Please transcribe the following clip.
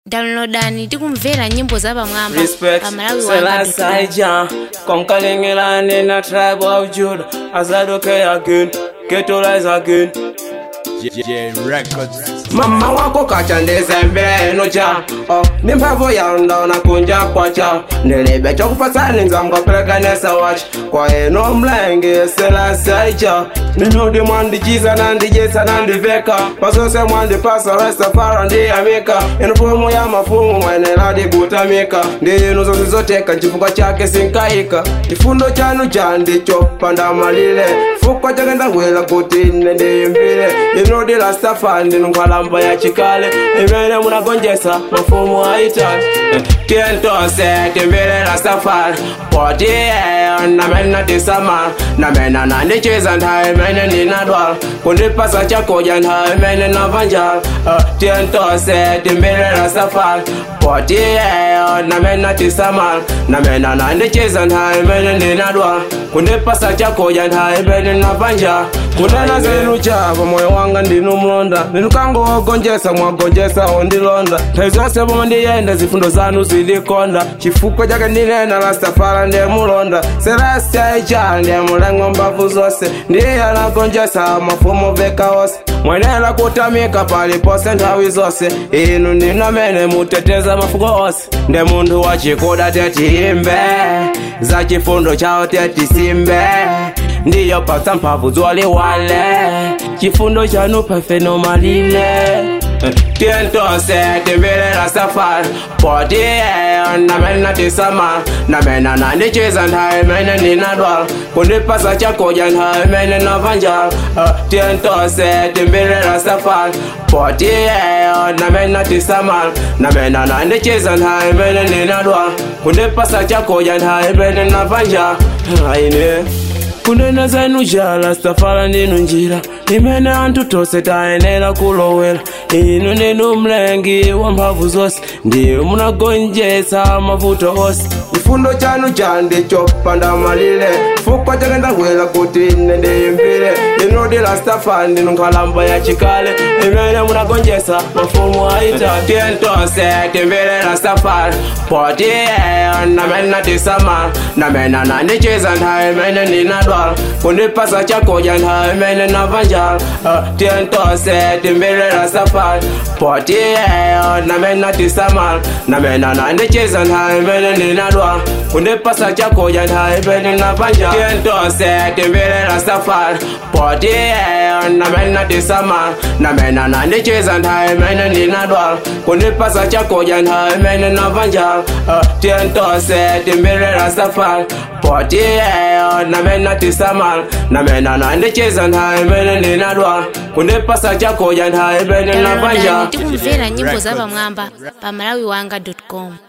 downloadani tikumvera nyimbo za pamwamba Respect, pamalawi Selassie wanga Jah Conquering land in a tribe of Judah As I look again, get to rise again J Records. mama wako kachandeze mbeno cha oh, ni mphamvu yanda nakunja kwacha ndilibe chokupasani nzamukapelekanesa wacha kwa eno mlenge selasaicha ninudi mwandichiza nandijesa nandiveka pasose mwandipasa restafara ndiyamika inufumu ya mafumu mweneladibutamika ndinu zozizoteka nchifuko chake sinkaika chifundo chanu chandicho pandamalile fuko chake ndawela kuti nendiyimbile inudi lastafa ndinunkhwalamba ya chikale imene munagonjesa mafumu aitali tientose timbile lastafari poti eyo namene tisamala namene nandichiza nthawi imene ndinadwala kundipasa chakudya nthawi imene navanjala tientose timbile lastafari poti eyo namene tisamala namene nandichiza nthawi imene ndinadwala kundipasa chakudya nthawi imene navanjala kunena zenu chavo moyo wanga ndinumlonda ndinukangowagonjesa mwagonjesa ondilonda nthawi zonse pomwe ndiyenda zifundo zanu zilikonda chifukwa chake ndinena lastafala ndemulonda selasiyaicha ndemuleng'o mbavu zonse ndiye anagonjesa mafumu veka onse mwenera kutamika palipose nthawi zonse inu ndinamene muteteza mafuko onse nde munthu wachikuda tetiyimbe za chifundo chawo tetisimbe ndiyo pasa mphamvu zoliwale chifundo chanu pafenomalile tientose timbilela safari poti eyo namene natisamala namene nandichiza nthawi imene ndinadwala kundipasa chakudya nthawi imene navanjala tientose timbilela safari poti eyo namene natisamala namene nandichiza nthawi imene ndinadwala kundipasa chakudya nthawi imene navanjala aine kunena zenu jala safara ndinu njira imene anthu tonse tayenera kulowera inu ndinu mlengi wa mphamvu zonse ndiye munagonjetsa mavuto onse chifundo chanu chandicho pandamalile fukwa chake ndawela kuti ine ndiyimbile inudi lastafa ndinu nkhalamba ya chikale imene munagonjetsa mafumu aita tientose timbile lastafari poti eyo namene natisamala namene nandichiza nthawi imene ndinadwala kundipasa chakudya nthawi imene navanjala tientose timbile lastafari poti eyo namene natisamala namene nandichiza nthawi imene ndinadwala kundipasa chakudya nthawi imene navanjala tientose timbile lastafari poti eyo namene natisamala namene nandichiza nthawi imene ndinadwala kundipasa chakudya nthawi imene navanjala tientose timbile lastafari poti eyo namene natisamala namene nandichiza nthawi imene ndinadwala kundipasa chakudya nthawi imene navanjala downloadani tikumvera nyimbo za pamwamba pamalawi wanga com